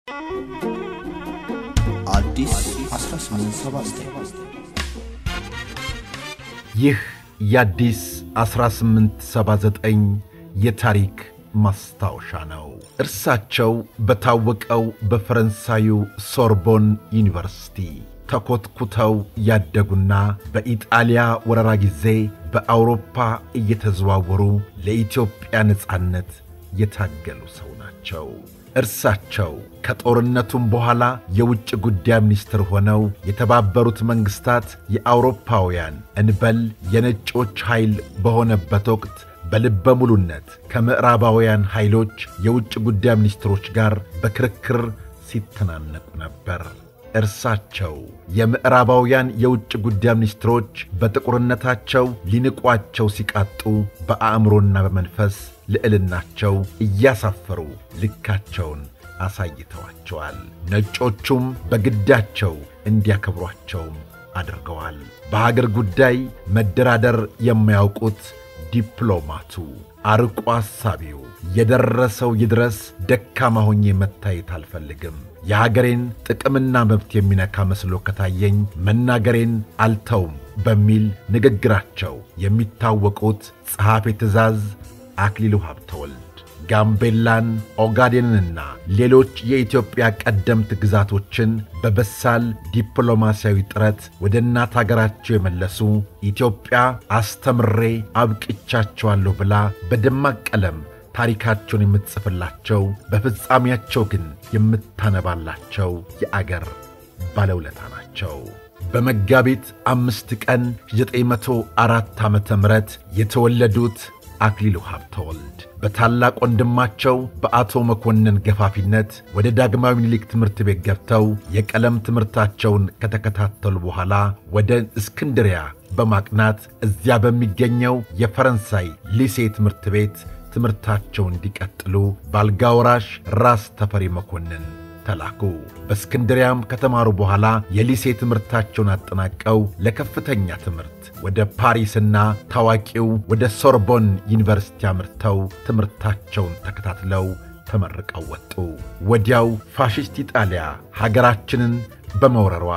አዲስ 1879 ይህ የአዲስ 1879 የታሪክ ማስታወሻ ነው። እርሳቸው በታወቀው በፈረንሳዩ ሶርቦን ዩኒቨርሲቲ ተኮትኩተው ያደጉና በኢጣሊያ ወረራ ጊዜ በአውሮፓ እየተዘዋወሩ ለኢትዮጵያ ነጻነት የታገሉ ሰው ናቸው። እርሳቸው ከጦርነቱም በኋላ የውጭ ጉዳይ ሚኒስትር ሆነው የተባበሩት መንግሥታት የአውሮፓውያን እንበል የነጮች ኃይል በሆነበት ወቅት በልበ ሙሉነት ከምዕራባውያን ኃይሎች የውጭ ጉዳይ ሚኒስትሮች ጋር በክርክር ሲተናነቁ ነበር። እርሳቸው የምዕራባውያን የውጭ ጉዳይ ሚኒስትሮች በጥቁርነታቸው ሊንቋቸው ሲቃጡ በአእምሮና በመንፈስ ልዕልናቸው እያሳፈሩ ልካቸውን አሳይተዋቸዋል። ነጮቹም በግዳቸው እንዲያከብሯቸውም አድርገዋል። በሀገር ጉዳይ መደራደር የማያውቁት ዲፕሎማቱ፣ አርቆ አሳቢው የደረሰው ይድረስ ደካማ ሆኜ መታየት አልፈልግም፣ የሀገሬን ጥቅምና መብት የሚነካ መስሎ ከታየኝ መናገሬን አልተውም በሚል ንግግራቸው የሚታወቁት ጸሐፌ ትእዛዝ አክሊሉ ሀብተወልድ ጋምቤላን፣ ኦጋዴንንና ሌሎች የኢትዮጵያ ቀደምት ግዛቶችን በበሳል ዲፕሎማሲያዊ ጥረት ወደ እናት አገራቸው የመለሱ ኢትዮጵያ አስተምሬ አብቅቻቸዋለሁ ብላ በደማቅ ቀለም ታሪካቸውን የምትጽፍላቸው በፍጻሜያቸው ግን የምታነባላቸው የአገር ባለውለታ ናቸው። በመጋቢት አምስት ቀን 904 ዓ ም የተወለዱት አክሊሉ ሀብተወልድ በታላቅ ወንድማቸው በአቶ መኮንን ገፋፊነት ወደ ዳግማዊ ምኒልክ ትምህርት ቤት ገብተው የቀለም ትምህርታቸውን ከተከታተሉ በኋላ ወደ እስክንድሪያ በማቅናት እዚያ በሚገኘው የፈረንሳይ ሊሴ ትምህርት ቤት ትምህርታቸውን እንዲቀጥሉ በአልጋ ወራሽ ራስ ተፈሪ መኮንን ተላኩ። በእስክንድሪያም ከተማሩ በኋላ የሊሴ ትምህርታቸውን አጠናቀው ለከፍተኛ ትምህርት ወደ ፓሪስና ታዋቂው ወደ ሶርቦን ዩኒቨርሲቲ አምርተው ትምህርታቸውን ተከታትለው ተመርቀው ወጡ። ወዲያው ፋሽስት ኢጣሊያ ሀገራችንን በመውረሯ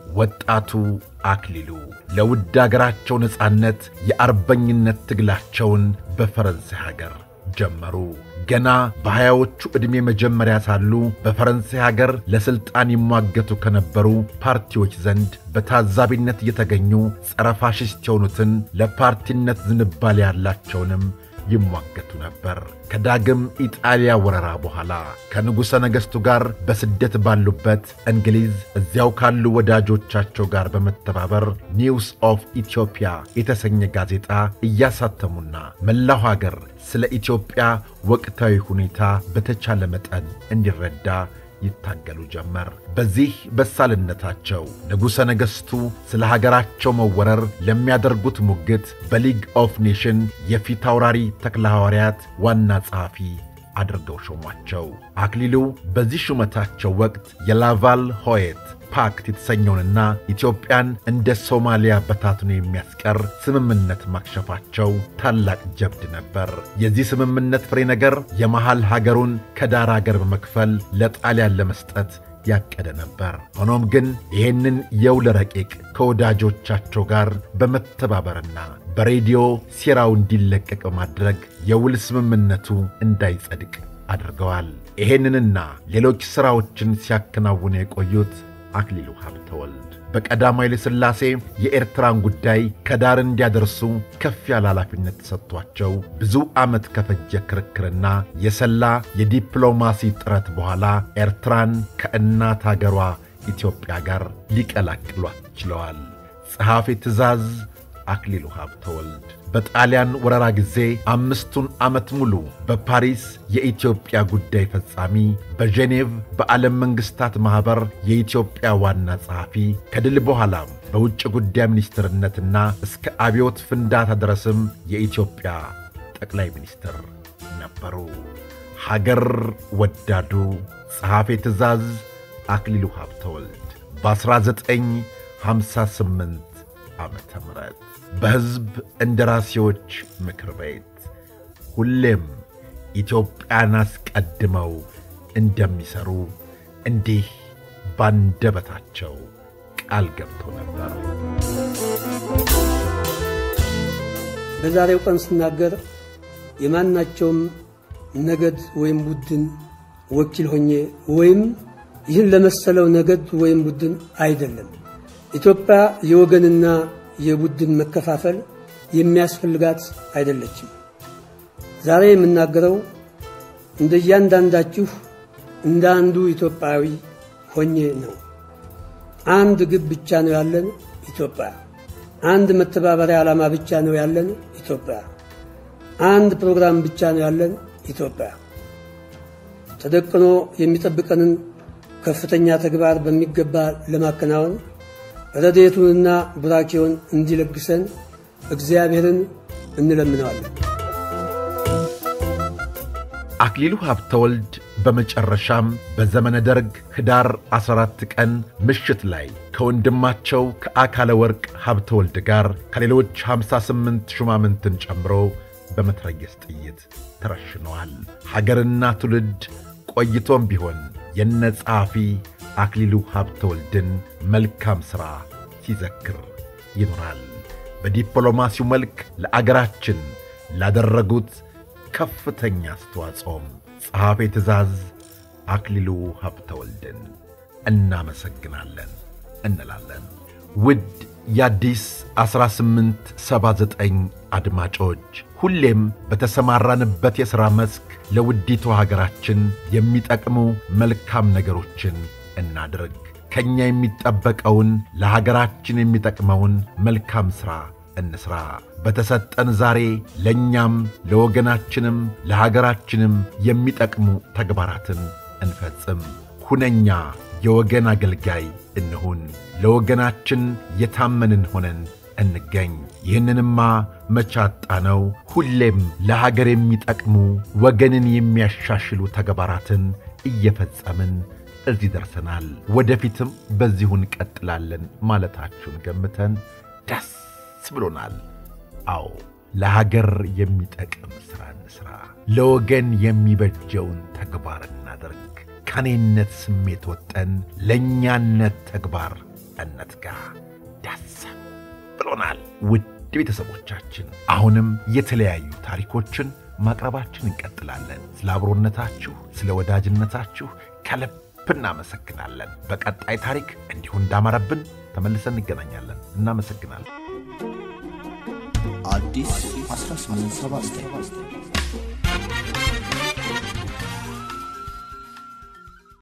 ወጣቱ አክሊሉ ለውድ አገራቸው ነጻነት የአርበኝነት ትግላቸውን በፈረንሳይ ሀገር ጀመሩ። ገና በሀያዎቹ ዕድሜ መጀመሪያ ሳሉ በፈረንሳይ ሀገር ለሥልጣን ይሟገቱ ከነበሩ ፓርቲዎች ዘንድ በታዛቢነት እየተገኙ ጸረ ፋሽስት የሆኑትን ለፓርቲነት ዝንባሌ ያላቸውንም ይሟገቱ ነበር። ከዳግም ኢጣሊያ ወረራ በኋላ ከንጉሠ ነገሥቱ ጋር በስደት ባሉበት እንግሊዝ እዚያው ካሉ ወዳጆቻቸው ጋር በመተባበር ኒውስ ኦፍ ኢትዮጵያ የተሰኘ ጋዜጣ እያሳተሙና መላው ሀገር ስለ ኢትዮጵያ ወቅታዊ ሁኔታ በተቻለ መጠን እንዲረዳ ይታገሉ ጀመር። በዚህ በሳልነታቸው ንጉሠ ነገሥቱ ስለ ሀገራቸው መወረር ለሚያደርጉት ሙግት በሊግ ኦፍ ኔሽን የፊት አውራሪ ተክለ ሐዋርያት ዋና ጸሐፊ አድርገው ሾሟቸው። አክሊሉ በዚህ ሹመታቸው ወቅት የላቫል ሆየት ፓክት የተሰኘውንና ኢትዮጵያን እንደ ሶማሊያ በታትኖ የሚያስቀር ስምምነት ማክሸፋቸው ታላቅ ጀብድ ነበር። የዚህ ስምምነት ፍሬ ነገር የመሃል ሀገሩን ከዳር አገር በመክፈል ለጣሊያን ለመስጠት ያቀደ ነበር። ሆኖም ግን ይህንን የውል ረቂቅ ከወዳጆቻቸው ጋር በመተባበርና በሬዲዮ ሴራው እንዲለቀቅ በማድረግ የውል ስምምነቱ እንዳይጸድቅ አድርገዋል። ይሄንንና ሌሎች ሥራዎችን ሲያከናውኑ የቆዩት አክሊሉ ሀብተወልድ በቀዳማዊ ኃይለ ሥላሴ የኤርትራን ጉዳይ ከዳር እንዲያደርሱ ከፍ ያለ ኃላፊነት ተሰጥቷቸው ብዙ ዓመት ከፈጀ ክርክርና የሰላ የዲፕሎማሲ ጥረት በኋላ ኤርትራን ከእናት አገሯ ኢትዮጵያ ጋር ሊቀላቅሏት ችለዋል። ጸሐፊ ትእዛዝ አክሊሉ ሀብተወልድ በጣሊያን ወረራ ጊዜ አምስቱን ዓመት ሙሉ በፓሪስ የኢትዮጵያ ጉዳይ ፈጻሚ፣ በጄኔቭ በዓለም መንግሥታት ማኅበር የኢትዮጵያ ዋና ጸሐፊ፣ ከድል በኋላም በውጭ ጉዳይ ሚኒስትርነትና እስከ አብዮት ፍንዳታ ድረስም የኢትዮጵያ ጠቅላይ ሚኒስትር ነበሩ። ሀገር ወዳዱ ጸሐፌ ትእዛዝ አክሊሉ ሀብተወልድ በ1958 ዓመተ ምህረት በሕዝብ እንደራሴዎች ምክር ቤት ሁሌም ኢትዮጵያን አስቀድመው እንደሚሠሩ እንዲህ ባንደበታቸው ቃል ገብቶ ነበር። በዛሬው ቀን ስናገር የማናቸውም ነገድ ወይም ቡድን ወኪል ሆኜ ወይም ይህን ለመሰለው ነገድ ወይም ቡድን አይደለም። ኢትዮጵያ የወገንና የቡድን መከፋፈል የሚያስፈልጋት አይደለችም። ዛሬ የምናገረው እንደ እያንዳንዳችሁ እንደ አንዱ ኢትዮጵያዊ ሆኜ ነው። አንድ ግብ ብቻ ነው ያለን ኢትዮጵያ። አንድ መተባበሪያ ዓላማ ብቻ ነው ያለን ኢትዮጵያ። አንድ ፕሮግራም ብቻ ነው ያለን ኢትዮጵያ። ተደቅኖ የሚጠብቀንን ከፍተኛ ተግባር በሚገባ ለማከናወን ረድኤቱንና ቡራኬውን እንዲለግሰን እግዚአብሔርን እንለምነዋለን። አክሊሉ ሀብተወልድ በመጨረሻም በዘመነ ደርግ ኅዳር 14 ቀን ምሽት ላይ ከወንድማቸው ከአካለ ወርቅ ሀብተወልድ ጋር ከሌሎች 58 ሹማምንትን ጨምሮ በመትረየስ ጥይት ተረሽነዋል። ሀገርና ትውልድ ቆይቶም ቢሆን የነ ጸሐፊ አክሊሉ ሀብተወልድን መልካም ሥራ ሲዘክር ይኖራል። በዲፕሎማሲው መልክ ለአገራችን ላደረጉት ከፍተኛ አስተዋጽኦም ጸሐፌ ትእዛዝ አክሊሉ ሀብተወልድን እናመሰግናለን እንላለን። ውድ የአዲስ 1879 አድማጮች ሁሌም በተሰማራንበት የሥራ መስክ ለውዲቷ ሀገራችን የሚጠቅሙ መልካም ነገሮችን እናድርግ። ከእኛ የሚጠበቀውን ለሀገራችን የሚጠቅመውን መልካም ሥራ እንሥራ። በተሰጠን ዛሬ ለእኛም ለወገናችንም ለሀገራችንም የሚጠቅሙ ተግባራትን እንፈጽም። ሁነኛ የወገን አገልጋይ እንሁን። ለወገናችን የታመንን ሆነን እንገኝ። ይህንንማ መቻጣ ነው። ሁሌም ለሀገር የሚጠቅሙ ወገንን የሚያሻሽሉ ተግባራትን እየፈጸምን እዚህ ደርሰናል። ወደፊትም በዚሁ እንቀጥላለን ማለታችሁን ገምተን ደስ ብሎናል። አዎ ለሀገር የሚጠቅም ሥራ እንሥራ። ለወገን የሚበጀውን ተግባር እናደርግ። ከኔነት ስሜት ወጠን ለእኛነት ተግባር እንትጋ። ደስ ብሎናል። ውድ ቤተሰቦቻችን አሁንም የተለያዩ ታሪኮችን ማቅረባችን እንቀጥላለን። ስለ አብሮነታችሁ፣ ስለ ወዳጅነታችሁ ከልብ እናመሰግናለን። በቀጣይ ታሪክ እንዲሁ እንዳማረብን ተመልሰን እንገናኛለን። እናመሰግናለን። አዲስ 1879